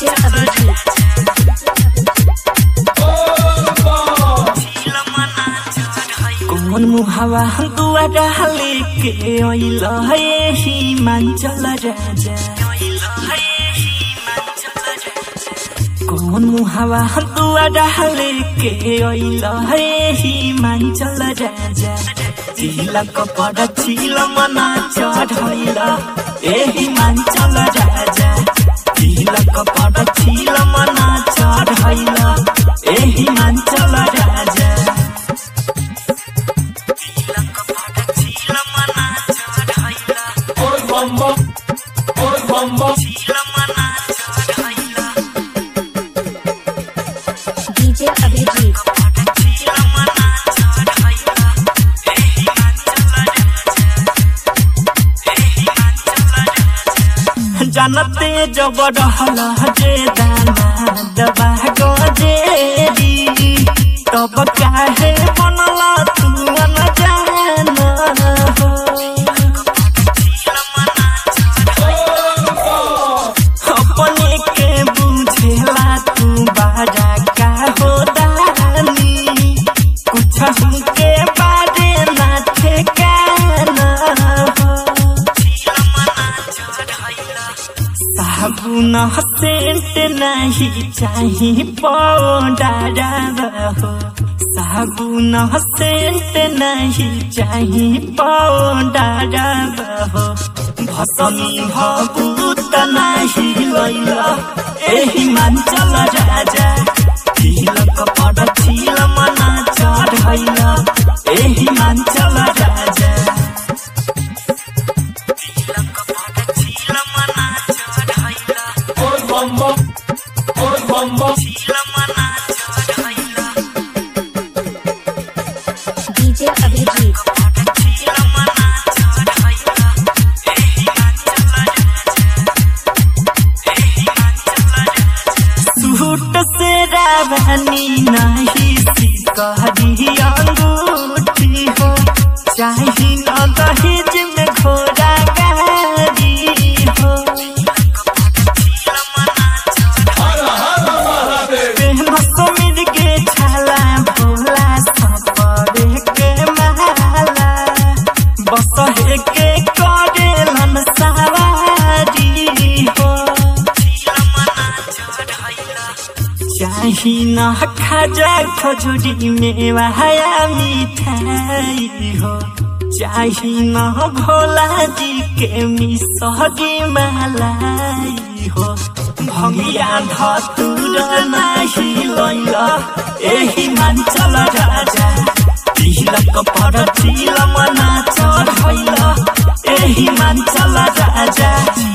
DJ Abhijit. कौन मुहावा दुआरा लेके अइल हे हिमाचल राजा कौन मुहावा दुआरा लेके अइल हे हिमाचल राजा तिलक पर छिल मना चढ़ैल ए हिमाचल राजा तिलक पर छिल मना चढ़ैल ए हिमाचल राजा तिलक पर छिल मना चढ़ैल छिल मना चढ़ैल DJ Abhijit. जानते जब रहल जे दाना दबा गजेरी तब काहे बनल तू न जान हो अपने के बुझेला तू बाजा का हो दानी कुछ हमके बारे ना ठेकाना हो साबुन सेंट नहीं चाही पाउडर हो साबुन सेंट नहीं चाही पाउडर हो भसमी भभूत नहीं लैल एही मांचल राजा तिलक पर छिल मना चढ़ैल एही मांचल राजा तिलक पर छिल मना चढ़ैल छिल मना चढ़ैल DJ Abhijit. छिल मना चढ़ैल एही मांचल सूट से रावनी नहीं सिकहरी अंगूठी हो चाही न दहेज में घोड़ा गाड़ी हो प्रेम समीर के छाला भोला सपरे के माला बस हे के करेलन सवारी हो चाही न खाजा खजुरी मेवा या मिठाई हो चाही न भोला जी के मिसरी मलाई हो भंगिया धतुर नाही लैल एही मांचल राजा तिलक पर तिल मना चढ़ैल एही मांचल राजा